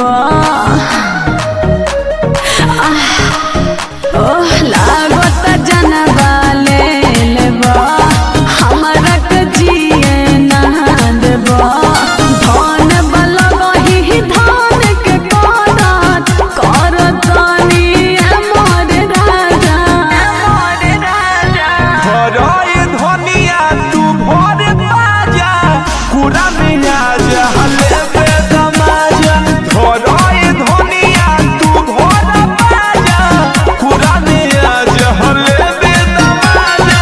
लेबा आह, ओह लागत जनबा ले लेबा हमरा के जिए ना देबा धन बलबही धान के करत करतनी मोर राजा मोर राजा भराए धनिया तू भर बाजा कुरा में आजा हले पे दमाजा भराए धनिया तू भर बाजा कुरा में आजा हले पे दमाजा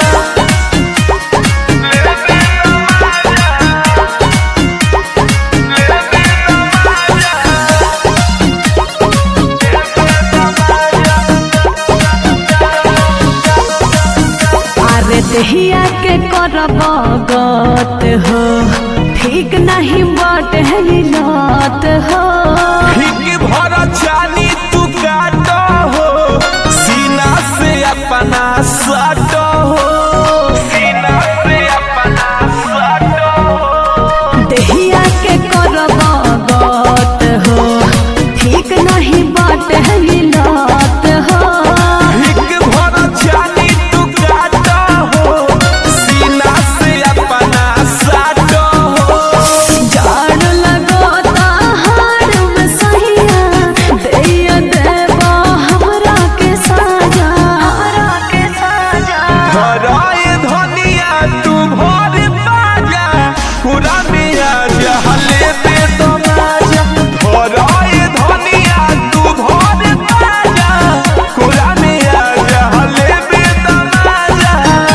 अरे दहिया के करब गत हो ठीक नहीं बट लत हो हिक भर चानी तू काट हो सीना से अपना सट हो सीना से अपना सट हो दहिया के करब गत हो ठीक नहीं बट लत हो हिक भर चानी तू काट हो सीना से अपना सट हो जाड़ लगोता हार में सहिया दैया देबा हमरा के साजा हमरा के साजा भराए धनिया तू भर बाजा पूरा में आजा हले पे तमाजा भराए धनिया तू भर बाजा पूरा में आजा हले पे तमाजा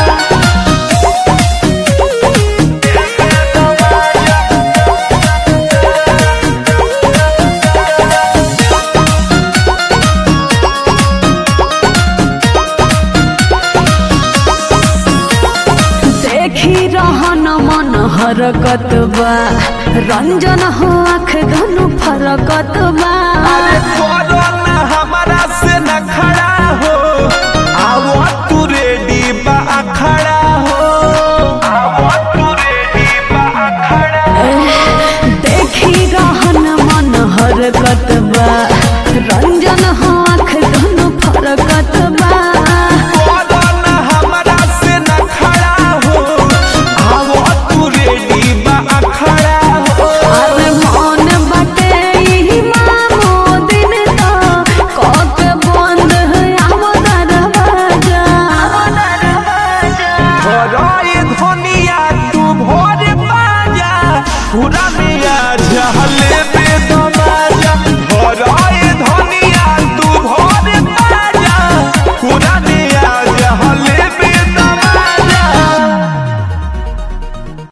देखी रहन मन हरकत बा रंजन हो आँख धनु फरकत